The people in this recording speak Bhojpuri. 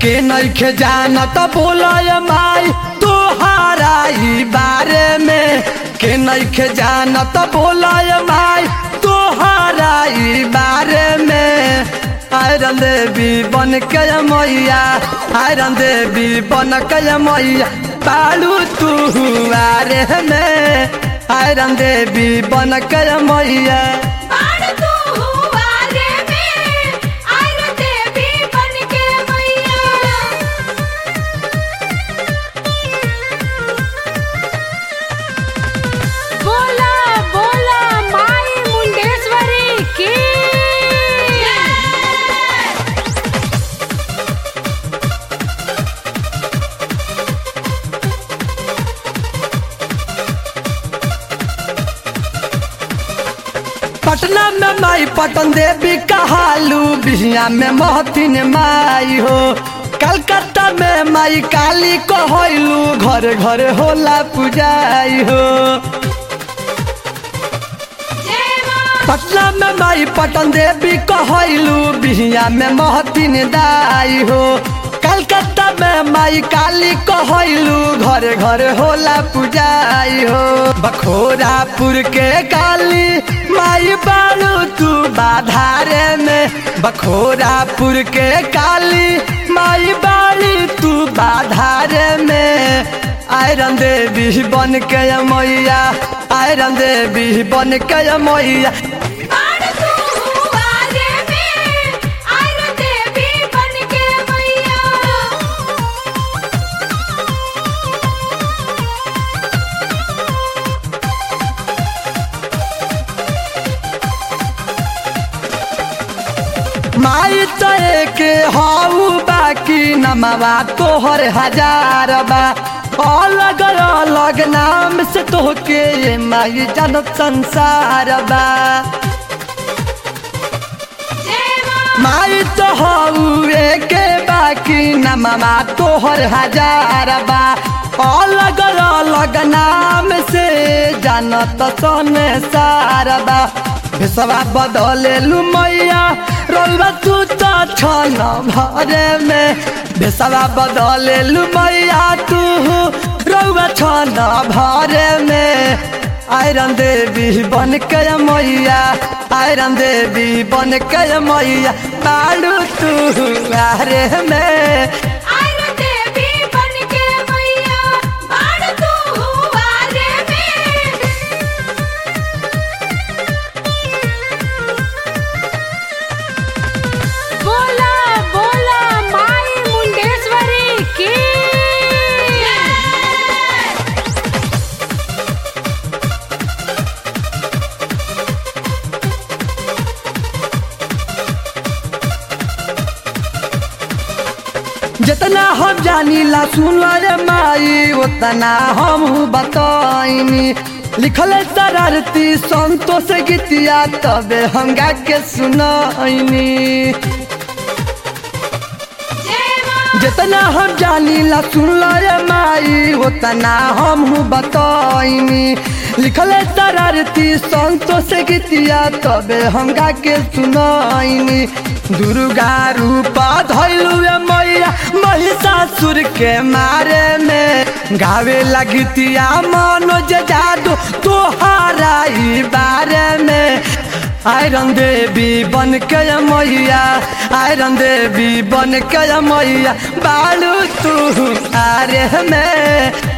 के नइखे जानत बोलय माई तोहारा ई बारे में के नइखे जानत बोलय माई तोहारा ई बारे में आयरन देवी बन के मैया आयरन देवी बन के मैया बालू तू आरे में आयरन देवी बन के मैया बाण तू हुआ रे में आयरन देवी बन के मैया बोला बोला माई मुंडेश्वरी की पटना में माई पटन देवी कहालू बिहिया में महतिन माई हो कलकत्ता में माई काली कहलू घर घर होला पूजाई हो जय मां पटना में माई पटन देवी कहलू बिहिया में महतिन दाई हो कलकत्ता में माई काली कहलू घर घर होला पूजाई हो बखोरापुर के काली माई बालू तू बाधारे में बखोरापुर के काली माई बाली तू बाधारे में आयरन देवी बन के मैया आयरन देवी बन के मैया बाण तू हुआ रे में आयरन देवी बन के मैया माई तय के हाउ बाकी नमवा तोहर हजार बा अलग अलग नाम से तोहके ये माई जनत संसार बा जय मां माई तो हाउ के बाकी नमवा तोहर हजार बा अलग अलग नाम से जानत सोने सारा बा भेसवा बदले लू मैया रोलबा तू तो छन भरे में भेसवा बदले लू मैया तू रोलबा छन भरे में आयरन देवी बन के मैया आयरन देवी बन के मैया बालू तू आरे में आयरन देवी बन के मैया बाण तू हुआ रे में बोला बोला माई मुंडेश्वरी की जितना हम जानी ला सुन रे माई उतना हम बताइनी लिखल शरारती संतोष गीतिया तबे हम गा के सुनाइनी जय मां जितना हम जानी ला सुन रे माई उतना हम बताइनी लिखल शरारती संतोष गीतिया तबे हम गा के सुनाइनी दुर्गा रूपा धैलू मैया महिषासुर के मारे में गावे लगतिया मनोज जादू तोहारा ई बारे में आयरन देवी बन के मैया आयरन देवी बन के मैया बालू तू आरे में